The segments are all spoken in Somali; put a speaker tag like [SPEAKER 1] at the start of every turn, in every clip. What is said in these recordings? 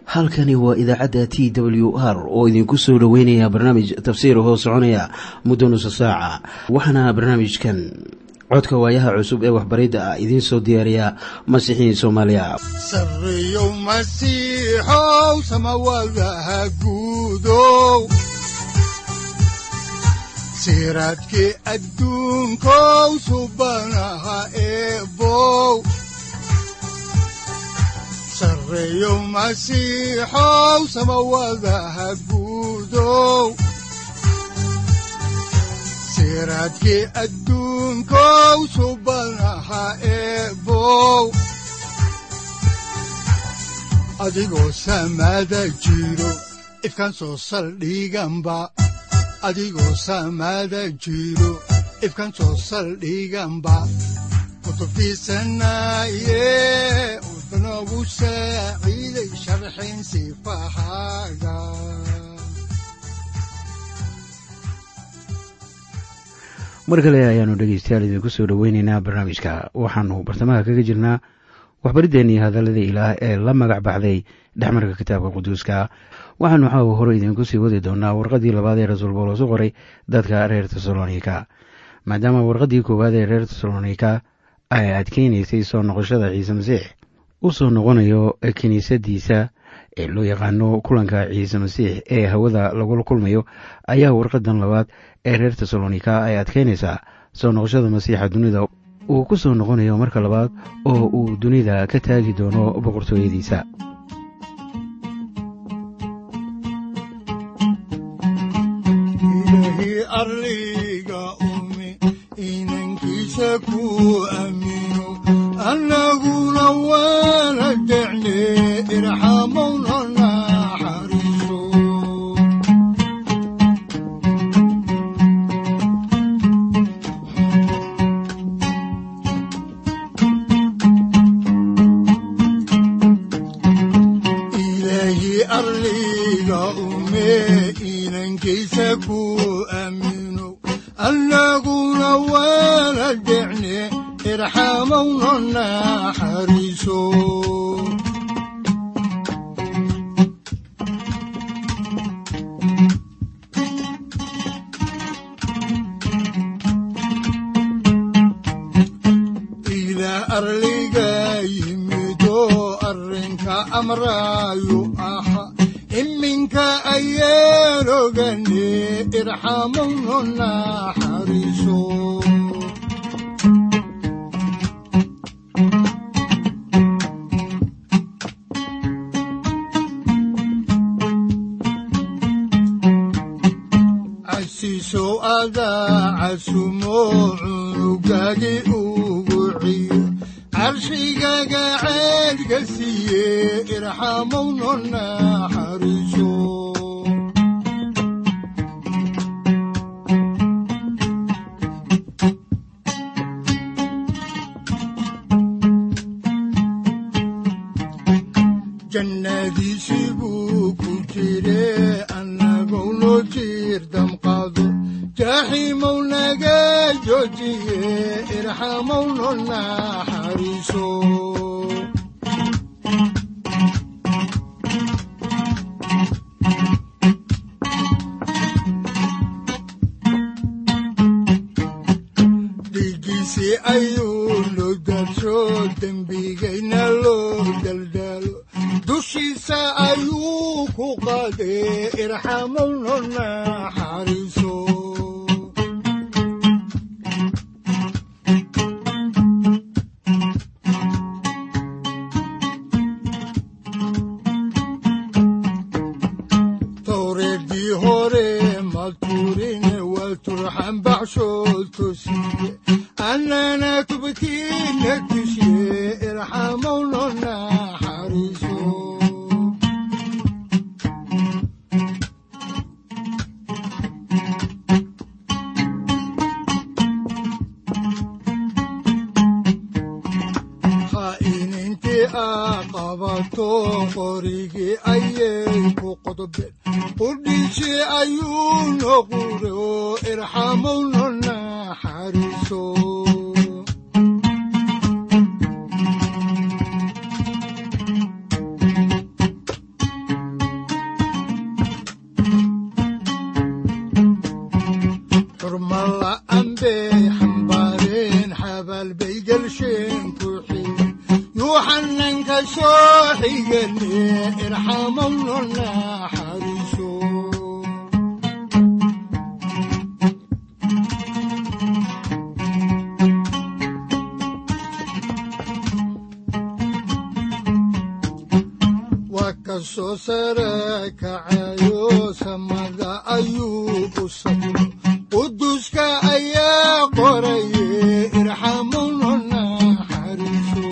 [SPEAKER 1] halkani waa idaacadda t w r oo idinku soo dhoweynaya barnaamij tafsiir hoo soconaya muddo nusa saaca waxaana barnaamijkan codka waayaha cusub ee waxbaridda ah idiin soo diyaariya masiixiin soomaaliya
[SPEAKER 2] sareyow masiixow samawadaha guudow siraadkii adduunkow subanaha eebow sareyow masiixow samawadaha guudow siraadkii adduunkow subanaha eebow adigoo samaada jiro ifkaan soo saldhiganba adigoo samaada jiro ifkaan soo saldhiganba kutubtiisanaye udanogu saaciiday sharxin sifahaaga
[SPEAKER 1] mar kale ayaanu dhegeystayaal idinku soo dhoweyneynaa barnaamijka waxaanu bartamaha kaga jirnaa waxbariddeennii hadalladii ilaah ee la magac baxday dhexmarka kitaabka quduuska waxaanu caawa hore idinku sii wadi doonaa warqaddii labaad ee rasuul boolos u qoray dadka reer tesalonika maadaama warqaddii koowaad ee reer tesalonika ay adkeynaysay soo noqoshada ciise masiix u soo noqonayo kiniisadiisa ee loo yaqaano kulanka ciise masiix ee hawada lagula kulmayo ayaa warqadan labaad ee reer tesalonika ay adkeynaysaa soo noqoshada masiixa dunida uu ku soo noqonayo marka labaad oo uu dunida ka taagi doono boqortooyadiisa
[SPEAKER 2] ilaahi arliga umi inankiisa ku aamino annaguna waana decne irxamowna naxariiso ilaahi arliga ume inankiisa ku aamino annaguna waana decne irxamowna naxariiso ilaa arliga yimido arrinka amraayu aha iminka ayaan ogane irxamowna naxariiso casiisow adaa casumo cunugagi ugu ciyo carshigaga ceedka siiye irxamowna naxariiso jannadiisii buu ku jire annagou noo jiir damqaado jaaxiimow naga joojiye irxamowna naxariiso dhiiggiisii ayuu loo daadsho dembigayna loo daldaalo dushiisa ayuu ku qaadee irxamowna naxariiso towreedii hore ma turine waa turxan baxshood tosiye annana tubkiina tushiye irxamowna naxariiso khaa'inintii aa qabato qorigii ayay ku qodobeen qudhiisii ayuu noqure oo irxamowna naxariiso xigane irxamowno naxariiso waa ka soo sare kacayo samada ayuu ku sabro quduska ayaa qoraye irxamowno naxariiso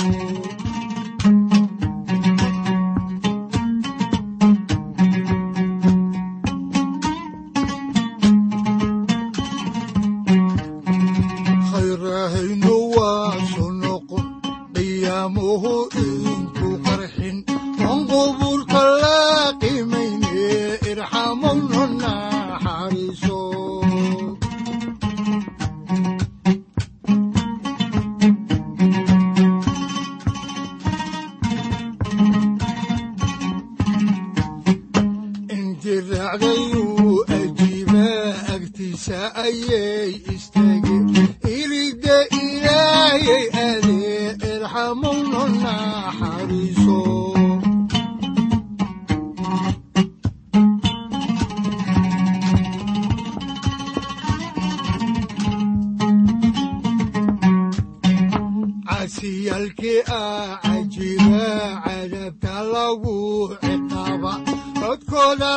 [SPEAKER 2] khayrahaynu waa soo noqon qiyaamuhu inku qarxin on qubuurka la qimayne irxamowno naxariiso intii raacdayuu ajiibaa agtiisa ayay istaageen iligda ilaayay adee irxamowno naxariiso casiyaalkii ah cajiba cadabta lagu ciqaaba codkooda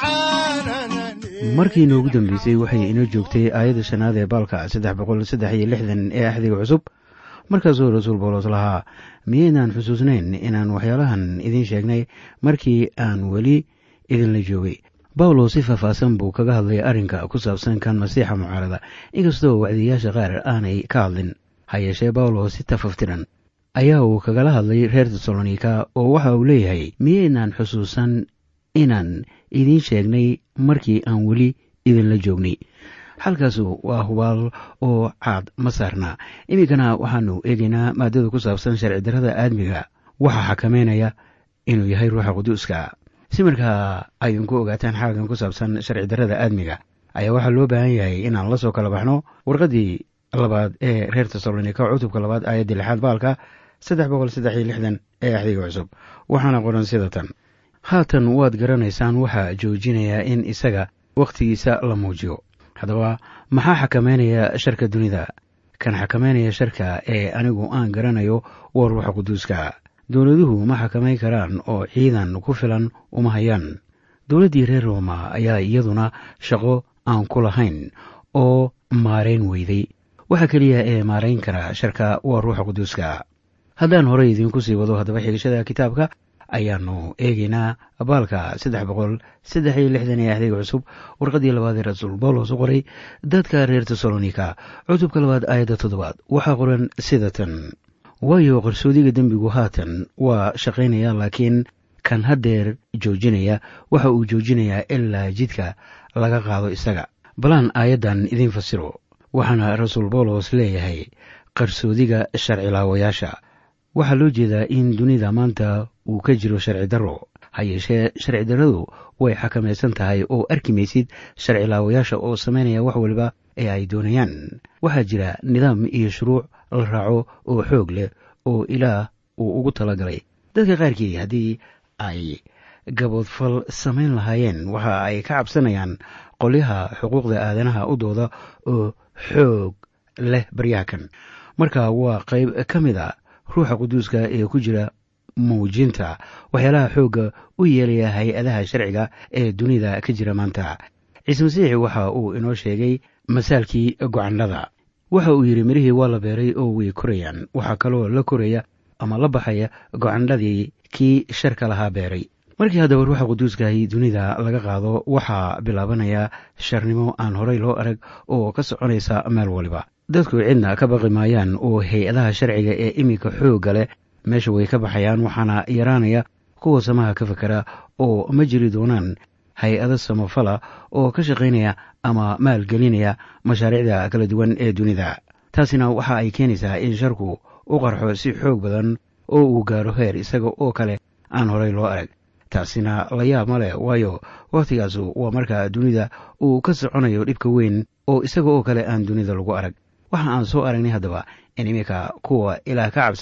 [SPEAKER 2] lacaananane
[SPEAKER 1] markii inoogu dambeysay waxay inoo joogtay aayadda shanaad ee baalka saddex boqol saddex iyo lixdan ee axdiga cusub markaasuu rasuul bawlos lahaa miyaynaan xusuusnayn inaan waxyaalahan idiin sheegnay markii aan weli idinla joogay bawlos si faahfaahsan buu kaga hadlay arrinka ku saabsan kan masiixa mucaarada inkastoo wacdiyayaasha qaar aanay ka hadlin ha yeeshee bawlos si tafaftiran ayaa uu kagala hadlay reer tesalonika oo waxa uu leeyahay miyaynaan xusuusan inaan idiin sheegnay markii aan weli idinla joognay halkaasu waa hubaal oo caad ma saarna iminkana waxaanu eegaynaa maadada ku saabsan sharci darrada aadmiga waxaa xakameynaya inuu yahay ruuxa quduuska si markaa aydinku ogaataan xaalkan ku saabsan sharci darrada aadmiga ayaa waxaa loo baahan yahay inaan la soo kala baxno warqaddii labaad ee reer tesalonika cutubka labaad aayaddii lixaad baalka saddex boqol saddex iyo lixdan ee axdiga cusub waxaana qoran sida tan haatan waad garanaysaan waxaa joojinayaa in isaga wakhtigiisa la muujiyo haddaba maxaa xakameynaya sharka dunida kan xakameynaya sharka ee anigu aan garanayo waa ruuxa quduuska dowladuhu ma xakamayn karaan oo ciidan ku filan uma hayaan dowladdii reer rooma ayaa iyaduna shaqo aan ku lahayn oo maarayn weyday waxa keliya ee maarayn kara sharka waa ruuxa quduuska haddaan horey idiinku sii wado haddaba xigashada kitaabka ayaanu eegaynaa baalka saddex boqol saddex iyo lixdan ee axdiga cusub warqaddii labaad ee rasuul bawlos u qoray dadka reer tesalonika cutubka labaad aayadda toddobaad waxaa qoran sida tan waayo qarsoodiga dembigu haatan waa shaqaynaya laakiin kan haddeer joojinaya waxa uu joojinayaa ilaa jidka laga qaado isaga balaan aayaddan idiin fasiro waxaana rasuul bawlos leeyahay qarsoodiga sharcilaawayaasha waxaa loo jeedaa in dunida maanta uu ka jiro sharci darro ha yeeshee sharci darradu way xakamaysan tahay oo arki maysid sharcilaawayaasha oo samaynaya wax waliba ee ay doonayaan waxaa jira nidaam iyo shuruuc la raaco oo xoog leh oo ilaah uu ugu talagalay dadka qaarkii haddii ay gaboodfal samayn lahaayeen waxa ay ka cabsanayaan qolyaha xuquuqda aadanaha u dooda oo xoog leh baryahakan marka waa qayb ka mid a ruuxa quduuska ee ku jira muujinta waxyaalaha xoogga u yeelaya hay-adaha sharciga ee dunida ka jira maanta ciise masiix waxa uu inoo sheegay masaalkii gocandhada waxa uu yidhi mirihii waa la beeray oo way korayaan waxaa kaloo la koraya ama la baxaya gocandhadii kii sharka lahaa beeray markii haddaba ruuxa quduuskahi dunida laga qaado waxaa bilaabanaya sharnimo aan horey loo arag oo ka soconaysa meel waliba dadku cidna ka baqi maayaan oo hay-adaha sharciga ee iminka xoogga leh meesha way ka baxayaan waxaana yaraanaya kuwa samaha ka fakera oo ma jiri doonaan hay-ado samafala oo ka shaqaynaya ama maalgelinaya mashaariicda kala duwan ee dunida taasina waxa ay keenaysaa in sharku u qarxo si xoog badan oo uu gaaro heer isaga oo kale aan horey loo arag taasina la yaab ma leh waayo waktigaasu waa markaa dunida uu ka soconayo dhibka weyn oo isaga oo kale aan dunida lagu arag waxa aan soo aragnay haddaba in iminka kuwa ilaah ka cabsada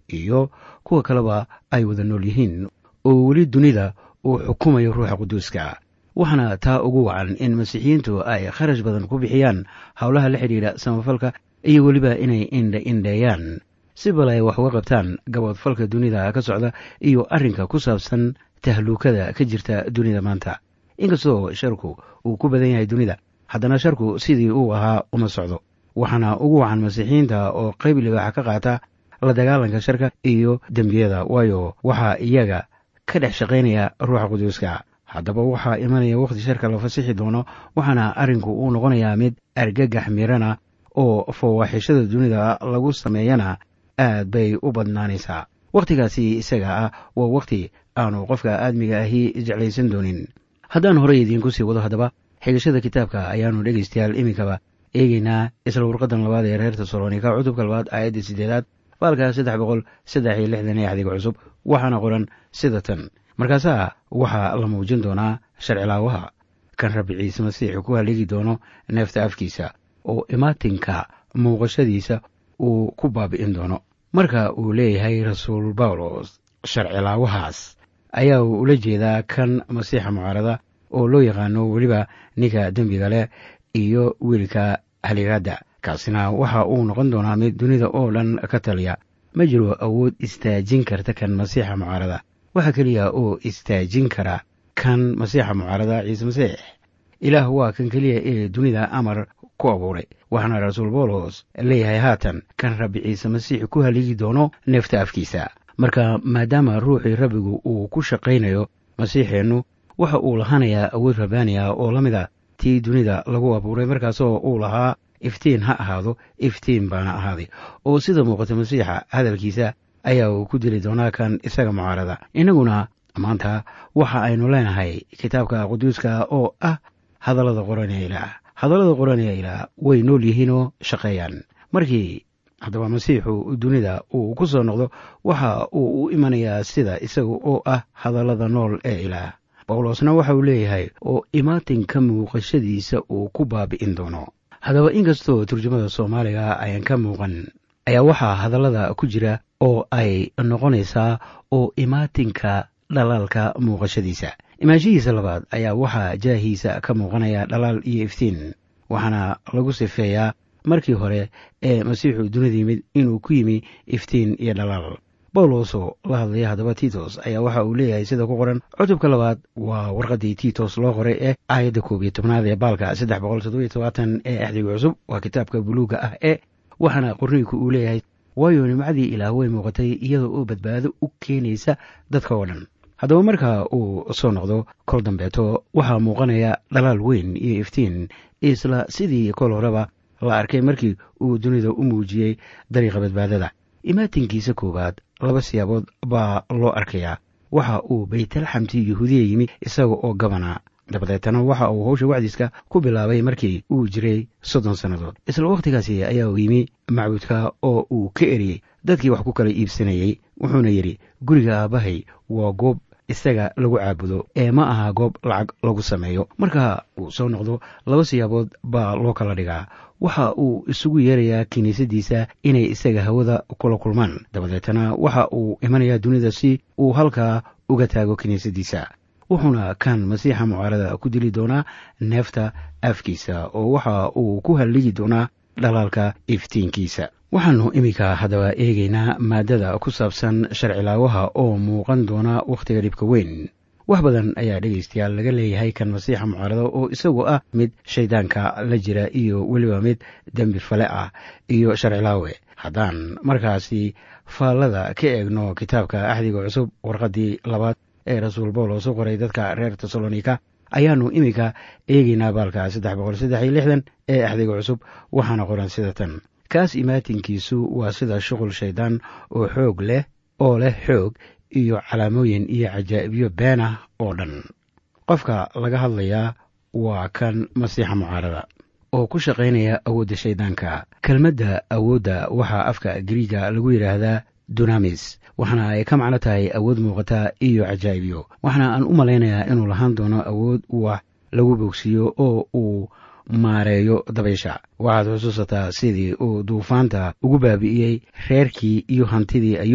[SPEAKER 1] iyo kuwa kaleba ay wada nool yihiin oo weli dunida uu xukumayo ruuxa quduuska waxaana taa ugu wacan in masiixiyiintu ay kharash badan ku bixiyaan howlaha la xidhiidha samafalka iyo weliba inay indha indheeyaan si bal ay wax uga qabtaan gaboodfalka dunida ka socda iyo arrinka ku saabsan tahluukada ka jirta dunida maanta inkastoo sharku uu ku badan yahay dunida haddana sharku sidii uu ahaa uma socdo waxaana ugu wacan masiixiyiinta oo qayb libaaxa ka qaata la dagaalanka sharka iyo dembiyada waayo waxaa iyaga ka dhex shaqaynaya ruuxa quduuska haddaba waxaa imanaya wakhti sharka la fasixi doono waxaana arrinku uu noqonayaa mid argagax mirana oo fawaaxishada dunida lagu sameeyana aad bay u badnaanaysaa wakhtigaasi isaga ah waa wakhti aanu qofka aadmiga ahi jeclaysan doonin haddaan horey idiinku sii wado haddaba xigashada kitaabka ayaanu dhegaystayaal iminkaba eegeynaa isla warqadan labaad ee reer tesalonika cutubka labaad aayadda sideedaad baalka saddex boqol saddex iyo lixdan ee axdiga cusub waxaana qoran sida tan markaasaa waxaa la muujin doonaa sharcilaawaha kan rabbi ciise masiixu ku haligi doono neefta afkiisa oo imaatinka muuqashadiisa uu ku baabi'in doono marka uu leeyahay rasuul bawlos sharcilaawahaas ayaa uu ula jeedaa kan masiixa mucaarada oo loo yaqaano weliba ninka dembiga leh iyo wiilka haligaadda kaasina waxa uu noqon doonaa mid dunida oo dhan ka taliya ma jiro awood istaajin karta kan masiixa mucaarada waxaa keliya oo istaajin kara kan masiixa mucaarada ciise masiix ilaah waa kan keliya ee dunida amar ku abuuray waxaana rasuul bawlos leeyahay haatan kan rabbi ciise masiix ku haligi doono neefta afkiisa marka maadaama ruuxii rabbigu uu ku shaqaynayo masiixeennu waxa uu lahanayaa awood rabbaaniya oo la mida tii dunida lagu abuuray markaasoo uu lahaa iftiin ha ahaado iftiin baana ahaaday oo sida muuqata masiixa hadalkiisa ayaa uu ku dili doonaa kan isaga mucaarada innaguna maanta waxa aynu leenahay kitaabka quduuska oo ah hadallada qoranee ilaah hadallada qoranee ilaah way nool yihiinoo shaqeeyaan markii haddaba masiixu dunida uu ku soo noqdo waxa uu u imanayaa sida isaga oo ah hadallada nool ee ilaah bawlosna waxa uu leeyahay oo imaatinka muuqashadiisa uu ku baabi'in doono haddaba inkastoo turjumada soomaaliga ayaan ka muuqan ayaa waxaa hadallada ku jira oo ay noqonaysaa oo imaatinka dhalaalka muuqashadiisa imaanshihiisa labaad ayaa waxaa jaahiisa ka muuqanaya dhalaal iyo iftiin waxaana lagu sifeeyaa markii hore ee masiixu dunida yimid inuu ku yimi iftiin iyo dhalaal bawlosoo la hadlaya haddaba titos ayaa waxa uu leeyahay sida ku qoran cutubka labaad waa warqaddii titos loo qoray ee aayadda koob iyo tobnaad ee baalka saddex boqol toddobiyo tobaatan ee axdiga cusub waa kitaabka buluugga ah ee waxaana qorniinku uu leeyahay waayo nimcadii ilaah way muuqatay iyadoo oo badbaado u keenaysa dadka oo dhan haddaba marka uu soo noqdo kol dambeeto waxaa muuqanaya dhalaal weyn iyo iftiin isla sidii kol horeba la arkay markii uu dunida u muujiyey dariiqa badbaadada imaatinkiisa koowaad laba siyaabood baa loo arkayaa waxa uu baytalxamti yahuudiya yimi isaga oo gabana dabadeetana waxa uu howsha wacdiska ku bilaabay markii uu jiray soddon sannadood isla wakhtigaasi ayaa uu yimi macbuudka oo uu ka eriyey dadkii wax ku kala iibsanayey wuxuuna yidhi guriga aabbahay waa goob isaga lagu caabudo ee ma aha goob lacag lagu sameeyo marka uu soo noqdo laba siyaabood baa loo kala dhigaa waxa uu isugu yeerayaa kiniisadiisa inay isaga hawada kula kulmaan dabadeetana waxa uu imanayaa dunida si uu halkaa uga taago kiniisadiisa wuxuuna kan masiixa mucaarada ku dili doonaa neefta afkiisa oo waxa uu ku halligi doonaa dhalaalka iftiinkiisa waxaannu iminka haddaba eegaynaa maaddada ku saabsan sharcilaawaha oo muuqan doona wakhtiga dhibka weyn wax badan ayaa dhegaystayaal laga leeyahay kan masiixa mucaarada oo isagu ah mid shayddaanka la jira iyo weliba mid dembi fale ah iyo sharcilaawe haddaan markaasi faallada ka eegno kitaabka axdiga cusub warqaddii labaad ee rasuul bawlos u qoray dadka reer tesalonika ayaannu iminka eegaynaa baalka saddex boqol saddex iyo lixdan ee axdiga cusub waxaana qoran sida tan kaas imaatinkiisu waa sida shuqul shayddaan oo xoog leh oo leh xoog iyo calaamooyin iyo cajaa'ibyo been ah oo dhan qofka laga hadlayaa waa kan masiixa mucaarada oo ku shaqaynaya awoodda shayddaanka kelmadda awoodda waxaa afka gariiga lagu yidhaahdaa dunamis waxaana ay ka macno tahay awood muuqata iyo cajaa'ibyo waxaana aan u malaynayaa inuu lahaan doono awood wax lagu bogsiiyo oo uu maareeyo dabaysha waxaad xusuusataa sidii uu duufaanta ugu baabi'iyey reerkii iyo hantidii ayuub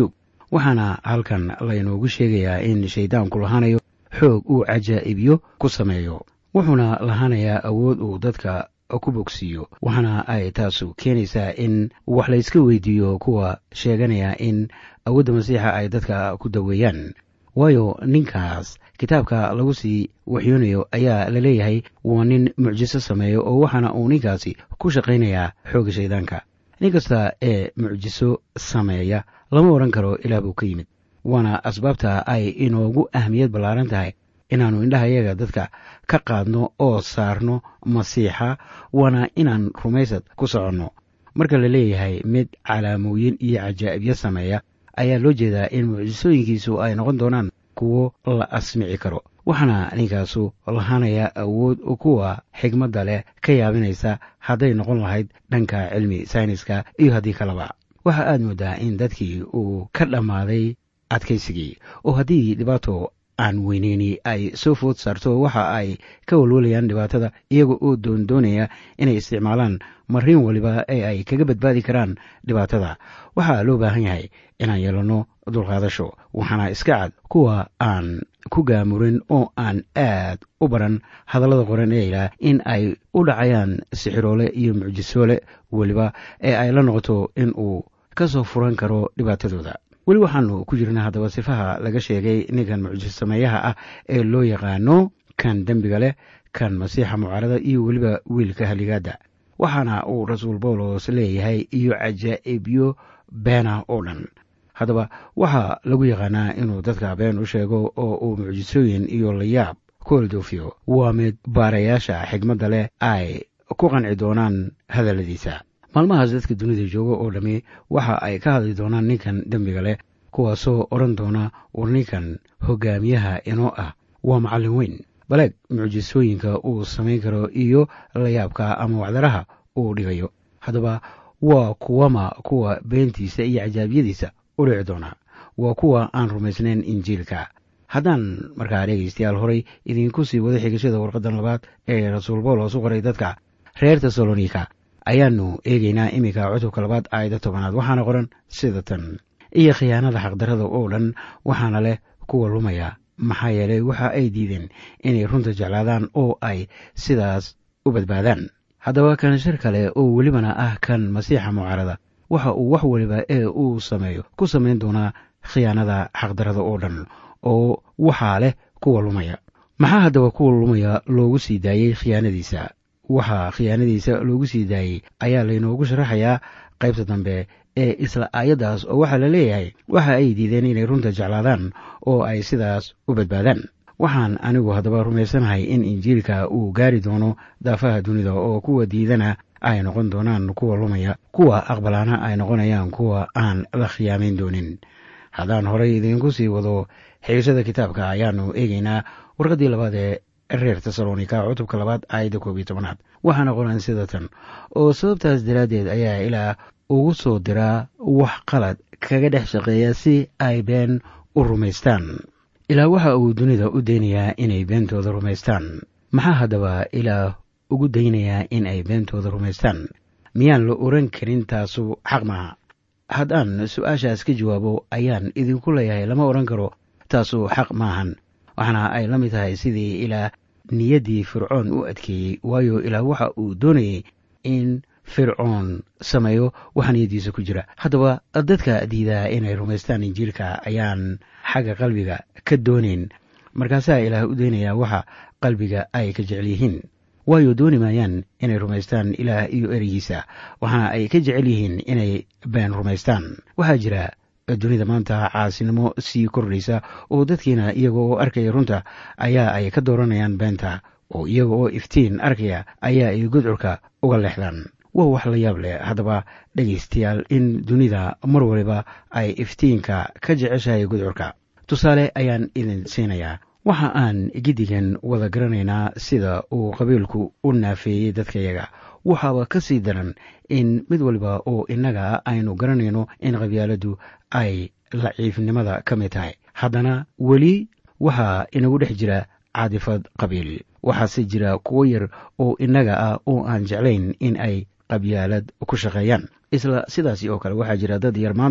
[SPEAKER 1] waxaana halkan laynoogu sheegayaa in shayddaanku lahaanayo xoog uu cajaa'ibyo ku sameeyo wuxuuna lahaanayaa awood uu dadka ku bogsiiyo waxaana ay taasu keenaysaa in wax layska weydiiyo kuwa sheeganaya in awoodda masiixa ay dadka ku daweeyaan waayo ninkaas kitaabka lagu sii waxyoonayo ayaa la leeyahay waa nin mucjiso sameeyo oo waxaana uu ninkaasi ku shaqaynayaa xoogga shaydaanka nin kasta ee mucjiso sameeya lama odhan karo ilaah buu ka yimid waana asbaabta ay inoogu ahmiyad ballaaran tahay inaannu indhahayaga dadka ka qaadno oo saarno masiixa waana inaan rumaysad ku soconno marka la leeyahay mid calaamooyin iyo cajaa'ibyo sameeya ayaa loo jeedaa in mucjisooyinkiisu ay noqon doonaan kuwo la asmici karo waxaana ninkaasu lahaanayaa awood kuwa xigmadda leh ka yaabinaysa hadday noqon lahayd dhanka cilmi sayniska iyo haddii kaleba waxa aad mooddaa in dadkii uu ka dhammaaday adkaysigii oo haddii dhibaato aan weyneyni ay soo food saarto waxa ay ka walwalayaan dhibaatada iyaga oo doondoonaya inay isticmaalaan mariin waliba ee ay kaga badbaadi karaan dhibaatada waxaa loo baahan yahay inaan yeelanno dulqaadasho waxaana iska cad kuwa aan ku gaamurin oo aan aad u baran hadallada qoran ee ilaah in ay u dhacayaan sixiroole iyo mucjisoole weliba ee ay la noqoto in uu ka soo furan karo dhibaatadooda weli waxaanu ku jirnaa haddaba sifaha laga sheegay ninkan mucjiso sameeyaha ah ee loo yaqaano kan dembiga leh kan masiixa mucaarada iyo weliba wiilka haligaadda waxaana uu rasuul bawlos leeyahay iyo cajaa'ibyo beena oo dhan haddaba waxaa lagu yaqaanaa inuu dadka been u sheego oo uu mucjisooyin iyo layaab ku eldoofiyo waa mid baarayaasha xigmadda leh ay ku qanci doonaan hadalladiisa maalmahaas dadka dunida jooga oo dhammi waxa ay ka hadli doonaan ninkan dembiga leh kuwaasoo odhan doona war ninkan hogaamiyaha inoo ah waa macallin weyn baleeg mucjisooyinka uu samayn karo iyo layaabka ama wacdaraha uu dhigayo haddaba waa kuwama kuwa beentiisa iyo cajaabyadiisa u dhici doona waa kuwa aan rumaysnayn injiilka haddaan markaa dhegaystayaal horay idiinku sii wada xigashada warqaddan labaad ee rasuul bawlos u qoray dadka reer tesalonika ayaannu eegaynaa iminka cutubka labaad aayadda tobanaad waxaana qoran sida tan iyo khiyaanada xaqdarrada oo dhan waxaana leh kuwa lumaya maxaa yeelay waxa ay diideen inay runta jeclaadaan oo ay sidaas u badbaadaan haddaba kan shir kale oo welibana ah kan masiixa mucaarada waxa uu wax weliba ee uu sameeyo ku samayn doonaa khiyaanada xaqdarrada oo dhan oo waxaa leh kuwa lumaya maxaa haddaba kuwa lumaya loogu sii daayey khiyaanadiisa waxaa khiyaanadiisa loogu sii daayey ayaa laynoogu sharaxayaa qaybta dambe ee isla aayaddaas oo waxaa la leeyahay waxa ay diideen inay runta jeclaadaan oo ay sidaas u badbaadaan waxaan anigu haddaba rumaysanahay in injiilka uu gaari doono daafaha dunida oo kuwa diidana ay noqon doonaan kuwa lumaya kuwa aqbalaana ay noqonayaan kuwa aan la khiyaamayn doonin haddaan horay idiinku sii wado xigashada kitaabka ayaannu eegaynaa warqaddii labaad ee reer tesalonika cutubka labaad aayadda koob iyo tobanaad waxaana qoran sida tan oo sababtaas daraaddeed ayaa ilaa ugu soo diraa wax qalad kaga dhex shaqeeya si ay been u rumaystaan ilaa waxa uu dunida u daynayaa inay beentooda rumaystaan maxaa haddaba ilaa ugu daynayaa in ay beentooda rumaystaan miyaan la oran karin taasu xaq maaha haddaan su-aashaas ka jawaabo ayaan idinku leeyahay lama odhan karo taasu xaq maahan waxaana ay la mid tahay sidii ilaa niyaddii fircoon u adkeeyey waayo ilaa waxa uu doonayey in fircoon sameeyo waxa niyaddiisa ku jira haddaba dadka diidaa inay rumaystaan injiilka ayaan xagga qalbiga ka doonayn markaasaa ilaah u daynayaa waxa qalbiga ay ka jecel yihiin waayo dooni maayaan inay rumaystaan ilaah iyo ereygiisa waxaana ay ka jecel yihiin inay been rumaystaan waxaa jira dunida maanta caasinimo sii kordhaysa oo dadkiina iyaga oo arkaya runta ayaa ay ka dooranayaan beenta oo iyaga oo iftiin arkaya ayaa ay gudcurka uga leexdaan waa wax la yaab leh haddaba dhegaystayaal in dunida mar waliba ay iftiinka ka jeceshahay gudcurka tusaale ayaan idin siinayaa waxa aan giddigan wada garanaynaa sida uu qabiilku u naafeeyey dadkayaga waxaaba ka sii daran in mid waliba oo innaga aynu garanayno in qabyaaladdu ay laciifnimada ka mid tahay haddana weli waxaa inagu dhex jira caadifad qabiil waxaase jira kuwo yar oo innaga ah oo aan jeclayn in ay qabyaalad ku shaqeeyaan isla sidaasi oo kale waxaa jira dad yar maanta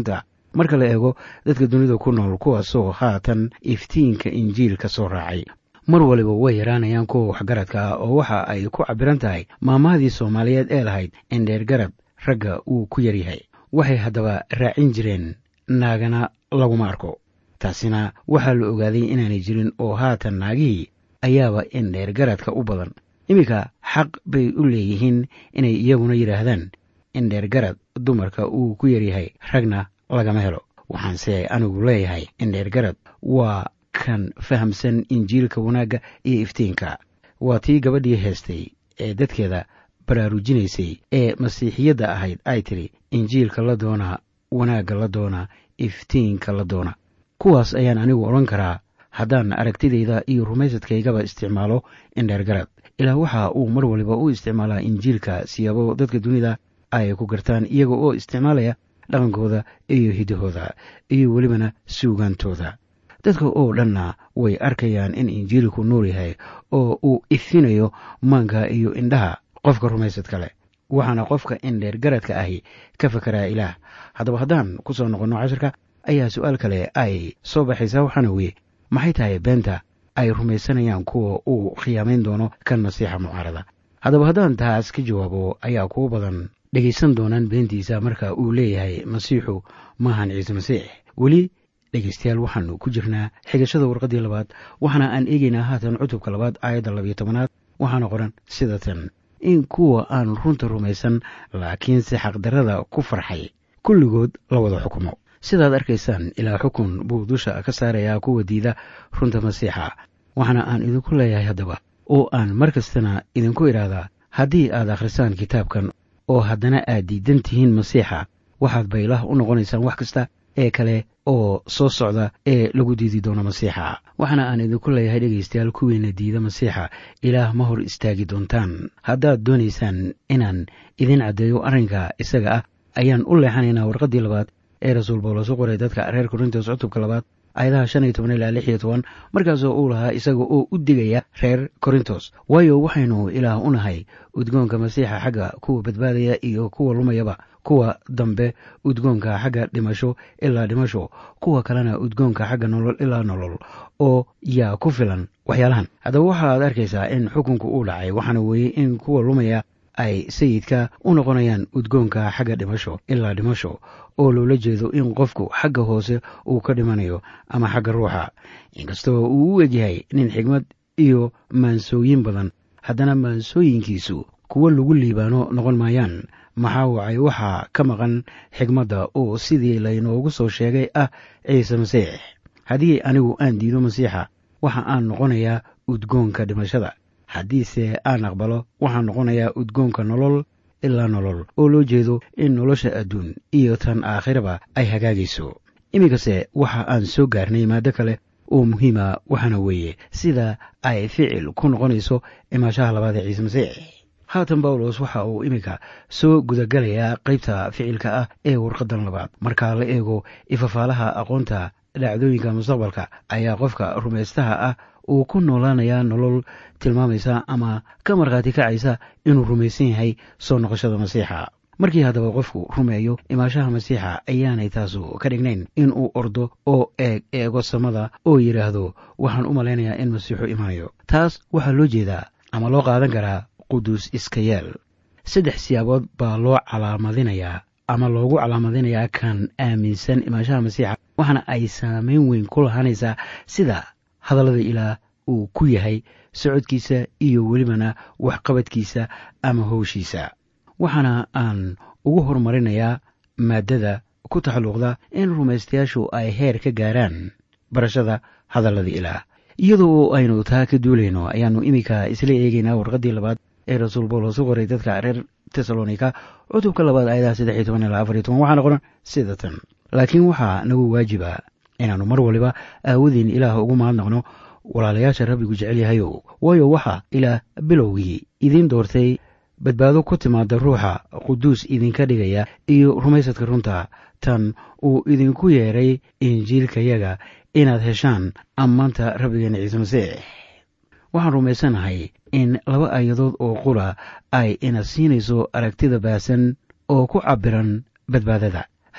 [SPEAKER 1] marka la eego dadka dunida ku nool kuwaasoo haatan iftiinka injiil ka soo raacay mar waliba way yaraanayaan kuwa waxgaradka ah oo waxa ay ku cabbiran tahay maamahadii soomaaliyeed ee lahayd in dheergarad ragga uu ku yaryahay waxay haddaba raacin jireen naagana laguma arko taasina waxaa la ogaaday inaanay jirin oo haatan naagihii ayaaba in dheergaradka u badan iminka xaq bay u leeyihiin inay iyaguna yidhaahdaan in dheergarad dumarka uu ku yaryahay ragna lagama helo waxaanse anigu leeyahay in dheergarad waa kan fahamsan injiilka wanaagga iyo iftiinka waa tii gabadhii heestay ee dadkeeda baraarujinaysay ee masiixiyadda ahayd ay tidhi injiilka la doonaa wanaagga la doonaa iftiinka la doona kuwaas ayaan anigu odhan karaa haddaan aragtidayda iyo rumaysadkaygaba isticmaalo in dheergarad ilaa waxa uu mar waliba u isticmaalaa injiilka siyaabo dadka dunida ay ku gartaan iyaga oo isticmaalaya dhaqankooda iyo hidahooda iyo welibana suugaantooda dadka oo dhanna way arkayaan in injiilku nuur yahay oo uu ifinayo maanka iyo indhaha qofka rumaysadka leh waxaana qofka in dheergaradka ahi ka fakeraa ilaah haddaba haddaan ku soo noqonno cashirka ayaa su-aal kale ay soo baxaysaa waxaana weye maxay tahay beenta ay rumaysanayaan kuwa uu khiyaamayn doono kan masiixa mucaarada haddaba haddaan taas ka jawaabo ayaa kuwo badan dhegaysan doonaan beentiisa marka uu leeyahay masiixu maahan ciise masiix weli dhegaystayaal waxaanu ku jirnaa xigashada warqaddii labaad waxaana aan eegaynaa haatan cutubka labaad aayadda labiyo tobanaad waxaana qoran sida tan in kuwa aan runta rumaysan laakiinse xaqdarrada ku farxay kulligood la wada xukumo sidaad arkaysaan ilaa xukun buu dusha ka saarayaa kuwa diida runta masiixa waxaana aan idinku leeyahay haddaba oo aan mar kastana idinku idhaahdaa haddii aad akhrisaan kitaabkan oo haddana aad diidan tihiin masiixa waxaad baylah u noqonaysaan wax kasta ee kale oo soo socda ee lagu diidi doono masiixa waxaana aan idinku leeyahay dhegaystayaal kuwiina diida masiixa ilaah ma hor istaagi doontaan haddaad doonaysaan inaan idin caddeeyo arrinka isaga ah ayaan u leexanaynaa warqaddii labaad ee rasuul bawlos u qoray dadka reer korintos cutubka labaad aayadaha shan iyo toban ilaa lix iyo toban markaasoo uu lahaa isaga oo u digaya reer korintos waayo waxaynu ilaah u nahay udgoonka masiixa xagga kuwa badbaadaya iyo kuwa lumayaba kuwa dambe udgoonka xagga dhimasho ilaa dhimasho kuwa kalena udgoonka xagga nolol ilaa nolol oo yaa ku filan waxyaalahan haddaba waxaad arkaysaa in xukunku uu dhacay waxaana weeye in kuwa lumaya ay sayidka u noqonayaan udgoonka xagga dhimasho ilaa dhimasho oo loola jeedo in qofku xagga hoose uu ka dhimanayo ama xagga ruuxa inkastoo uu u egyahay nin xigmad iyo maansooyin badan haddana maansooyinkiisu kuwo lagu liibaano noqon maayaan maxaa wacay waxaa ka maqan xigmadda oo sidii laynoogu soo sheegay ah ciise masiix haddii anigu aan diido masiixa waxa aan noqonayaa udgoonka dhimashada haddiise aan aqbalo waxaan noqonayaa udgoonka nolol ilaa nolol oo loo jeedo in nolosha adduun iyo tan aakhiraba ay hagaagayso iminkase waxa aan soo gaarnay maado kale oo muhiima waxaana weeye sida ay ficil ku noqonayso imaashaha labaad ee ciise masiix haatan bawlos waxa uu iminka soo gudagalayaa qaybta ficilka ah ee warqadan labaad marka la eego ifafaalaha aqoonta dhacdooyinka mustaqbalka ayaa qofka rumaystaha ah uu ku noolaanayaa nolol tilmaamaysa ama ka markhaati kacaysa inuu rumaysan yahay soo noqoshada masiixa markii haddaba qofku rumeeyo imaashaha masiixa ayaanay taasu ka dhignayn in uu ordo oo eeg eego samada oo yidhaahdo waxaan u malaynayaa in masiixu imanayo taas waxaa loo jeedaa ama loo qaadan karaa quduus iska yeel saddex siyaabood baa loo calaamadinayaa ama loogu calaamadinayaa kan aaminsan imaashaha masiixa waxaana ay saameyn weyn ku lahaanaysaa sida hadallada ilaah uu ku yahay socodkiisa iyo welibana waxqabadkiisa ama howshiisa waxaana aan ugu horumarinayaa maaddada ku taxalluqda in rumaystayaashu ay heer ka gaaraan barashada hadallada ilaah iyadoo aynu taa ka duulayno ayaannu iminka isla eegaynaa warqaddii labaad ee rasuul bawlos u qoray dadka reer tesalonika cutubka labaad aayadaha saddex iyo toban ilaa afar iyo toban waxaana qoran sida tan laakiin waxaa nagu waajiba inaannu mar waliba aawadeen ilaah ugu mahadnaqno walaalayaasha rabbigu jecel yahayow waayo waxaa ilaah bilowgii idiin doortay badbaado ku timaada ruuxa quduus idinka dhigaya iyo rumaysadka runta tan uu idinku yeedhay injiilkayaga inaad heshaan ammaanta rabbigeena ciise masiix waxaan rumaysanahay in laba aayadood oo qura ay ina siinayso aragtida baasan oo ku cabbiran badbaadada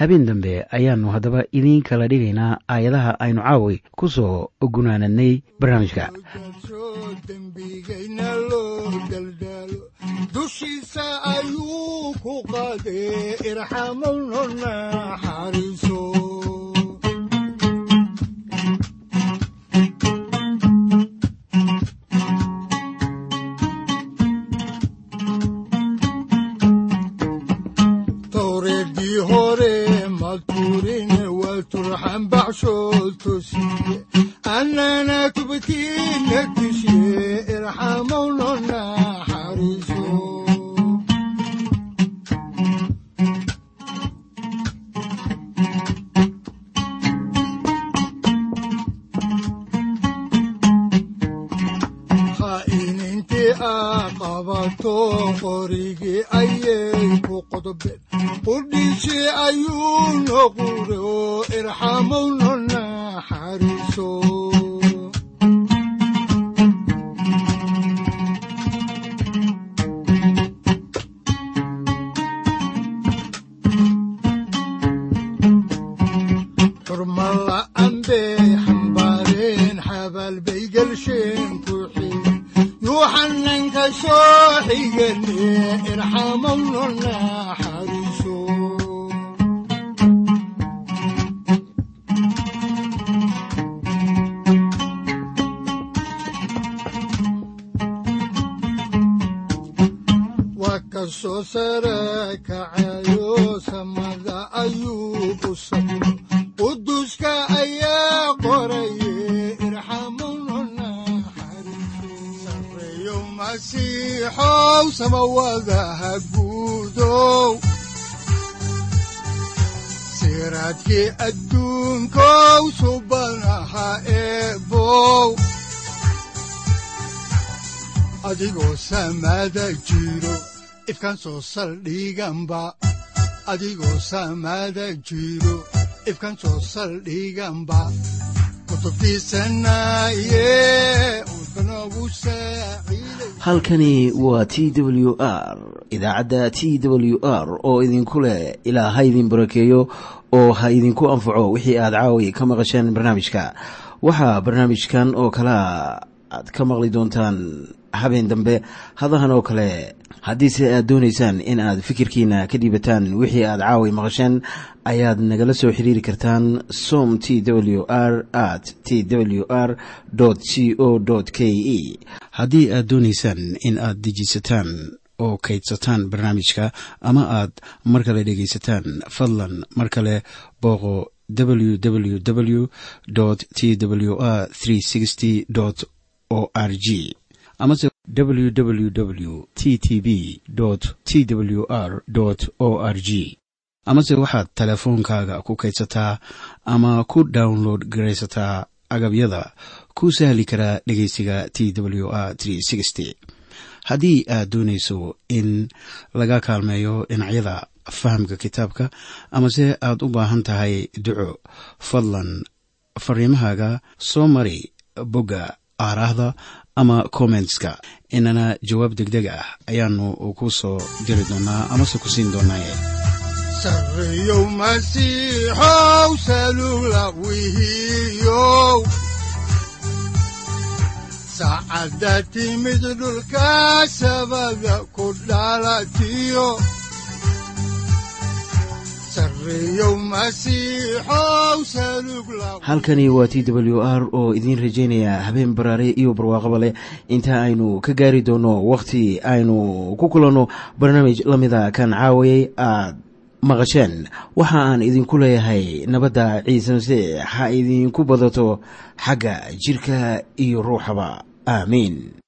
[SPEAKER 1] habeen dambe ayaannu haddaba idiin kala dhigaynaa aayadaha aynu caawi ku soo gunaanadnay barnaamijka
[SPEAKER 2] soo dembigayna loo daldaalo dushiisa ayuu ku qaadee irxamowno naxariiso towreedii hore ma tuurine waa turxan baxshood tosiye annana tubtiina tushiye irxamowno naxariiso khaa'inintii aa qabato qorigii ayay ku qodobeen qudhiisii ayuu noqure oo irxamowno naxariiso xurmala'an bay xambaareen xabaal bay gelsheen ku xidhen yuuxananka soo xigane irxamowno naxariiso waa ka soo sare kacayo samada ayuu u sabro quduska ayaa qoraye irxamowno naxariiso sareeyo masiixow samawadaha guudow siraadkii adduunkow subanaha eebow adigoo samada jiro ifkaan soo saldhiganba adigoo samada jiro ifkaan soo saldhiganba kutubtiisanaye udbanogu saaciiday
[SPEAKER 1] halkani waa t w r idaacadda t w r oo idinku leh ilaa ha idin barakeeyo oo ha idinku anfaco wixii aad caawi ka maqasheen barnaamijka waxaa barnaamijkan oo kalea aad ka maqli doontaan habeen dambe hadahan oo kale haddiise aad doonaysaan in aad fikirkiina ka dhiibataan wixii aad caawi maqasheen ayaad nagala soo xiriiri kartaan som t w r at t w r c o k e haddii aad doonaysaan in aad dejiisataan oo kaydsataan barnaamijka ama aad mar kale dhegaysataan fadlan mar kale booqo www t w r o r g amase www t t b t w r o r g amase waxaad teleefoonkaaga ku kaydsataa ama ku download garaysataa agabyada ku sahli karaa dhegeysiga t w r haddii aad doonayso in laga kaalmeeyo dhinacyada fahamka kitaabka amase aad u baahan tahay duco fadlan fariimahaaga soo mari bogga aaraahda ama kommentska inana jawaab degdeg ah ayaanu ku soo diri doonaa amase ku siin doonaaye
[SPEAKER 2] sareeyow masiixow salula wihiyow saacadda timid dhulka sabada ku dhalatiyo sareeyow masiixow salug la
[SPEAKER 1] halkani waa t w r oo idiin rajaynaya habeen baraare iyo barwaaqaba leh inta aynu ka gaari doono wakhti aynu ku kulanno barnaamij la mida kan caawayay aad maqasheen waxa aan idinku leeyahay nabadda ciise masiix ha idinku badato xagga jirka iyo ruuxaba aamiin